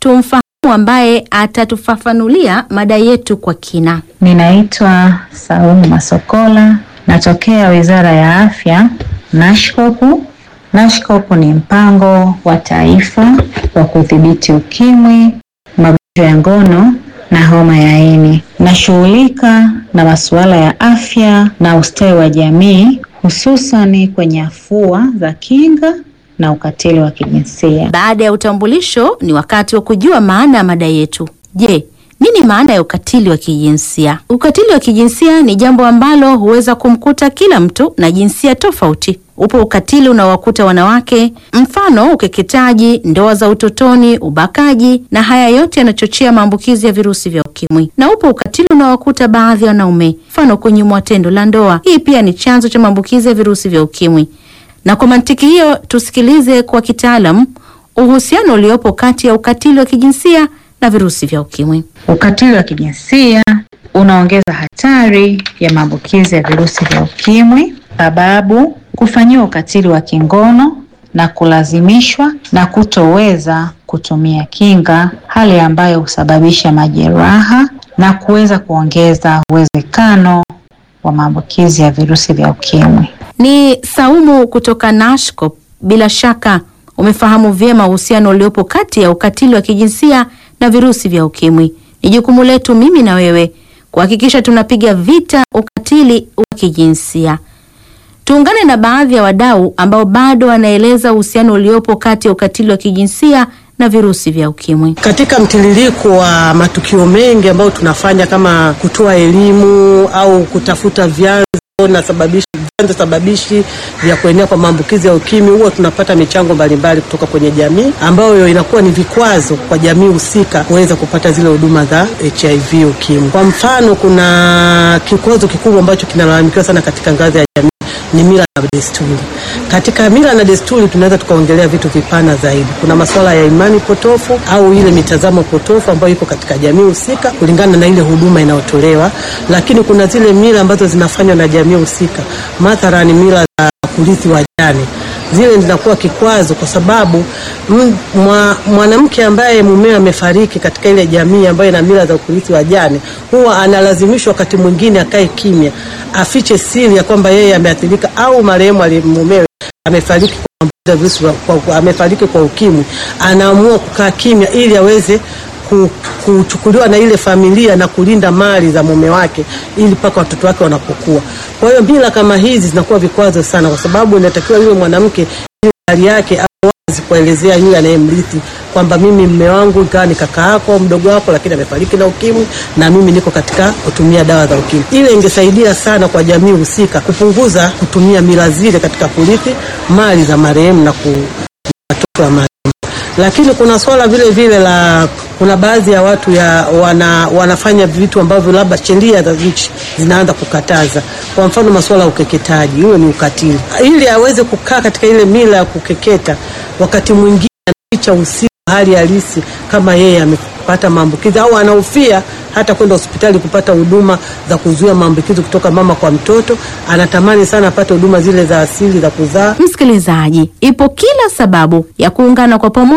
tumfahamu ambaye atatufafanulia mada yetu kwa kina. Ninaitwa Saumu Masokola, natokea Wizara ya Afya, Nashkopu. Nashkopu ni mpango wa taifa wa kudhibiti ukimwi, magonjwa ya ngono na homa ya ini. Nashughulika na masuala ya afya na ustawi wa jamii, hususani kwenye afua za kinga na ukatili wa kijinsia. Baada ya utambulisho, ni wakati wa kujua maana ya mada yetu. Je, nini maana ya ukatili wa kijinsia? Ukatili wa kijinsia ni jambo ambalo huweza kumkuta kila mtu na jinsia tofauti. Upo ukatili unaowakuta wanawake, mfano ukeketaji, ndoa za utotoni, ubakaji, na haya yote yanachochea maambukizi ya virusi vya ukimwi. Na upo ukatili unaowakuta baadhi ya wanaume, mfano kunyimwa tendo la ndoa. Hii pia ni chanzo cha maambukizi ya virusi vya ukimwi. Na kwa mantiki hiyo, tusikilize kwa kitaalam uhusiano uliopo kati ya ukatili wa kijinsia na virusi vya ukimwi. Ukatili wa kijinsia unaongeza hatari ya maambukizi ya virusi vya ukimwi, sababu kufanyiwa ukatili wa kingono na kulazimishwa na kutoweza kutumia kinga, hali ambayo husababisha majeraha na kuweza kuongeza uwezekano wa maambukizi ya virusi vya ukimwi. Ni Saumu kutoka Nashcop. Bila shaka umefahamu vyema uhusiano uliopo kati ya ukatili wa kijinsia na virusi vya ukimwi. Ni jukumu letu mimi na wewe kuhakikisha tunapiga vita ukatili wa kijinsia. Tuungane na baadhi ya wadau ambao bado wanaeleza uhusiano uliopo kati ya ukatili wa kijinsia na virusi vya ukimwi. Katika mtiririko wa matukio mengi ambayo tunafanya kama kutoa elimu au kutafuta vyanzo na sababishi vyanzo sababishi vya kuenea kwa maambukizi ya ukimwi, huwa tunapata michango mbalimbali kutoka kwenye jamii ambayo inakuwa ni vikwazo kwa jamii husika kuweza kupata zile huduma za HIV ukimwi. Kwa mfano, kuna kikwazo kikubwa ambacho kinalalamikiwa sana katika ngazi ya jamii ni mila na desturi. Katika mila na desturi tunaweza tukaongelea vitu vipana zaidi. Kuna masuala ya imani potofu au ile mitazamo potofu ambayo iko katika jamii husika kulingana na ile huduma inayotolewa, lakini kuna zile mila ambazo zinafanywa na jamii husika, mathalani mila za kurithi wajane zile zinakuwa kikwazo kwa sababu mwa, mwanamke ambaye mumewe amefariki katika ile jamii ambayo ina mila za kurithi wajane huwa analazimishwa wakati mwingine akae kimya, afiche siri ya kwamba yeye ameathirika au marehemu mumewe amefariki kwa virusi kwa, amefariki kwa ukimwi, anaamua kukaa kimya ili aweze kuchukuliwa na ile familia na kulinda mali za mume wake ili mpaka watoto wake wanapokuwa. Kwa hiyo mila kama hizi zinakuwa vikwazo sana, kwa sababu inatakiwa yule mwanamke hali yake awazi kuelezea yule anayemrithi kwamba mimi mme wangu ikawa ni kaka yako mdogo wako, lakini amefariki na ukimwi na mimi niko katika kutumia dawa za ukimwi. Ile ingesaidia sana kwa jamii husika kupunguza kutumia mila zile katika kurithi mali za marehemu na watoto wa marehemu lakini kuna swala vile vile la kuna baadhi ya watu ya wana, wanafanya vitu ambavyo labda sheria za nchi zinaanza kukataza. Kwa mfano masuala ya ukeketaji, huo ni ukatili. Ili aweze kukaa katika ile mila ya kukeketa, wakati mwingine anaficha usiku hali halisi kama yeye amepata maambukizi au anahofia hata kwenda hospitali kupata huduma za kuzuia maambukizi kutoka mama kwa mtoto. Anatamani sana apate huduma zile za asili za kuzaa. Msikilizaji, ipo kila sababu ya kuungana kwa pamoja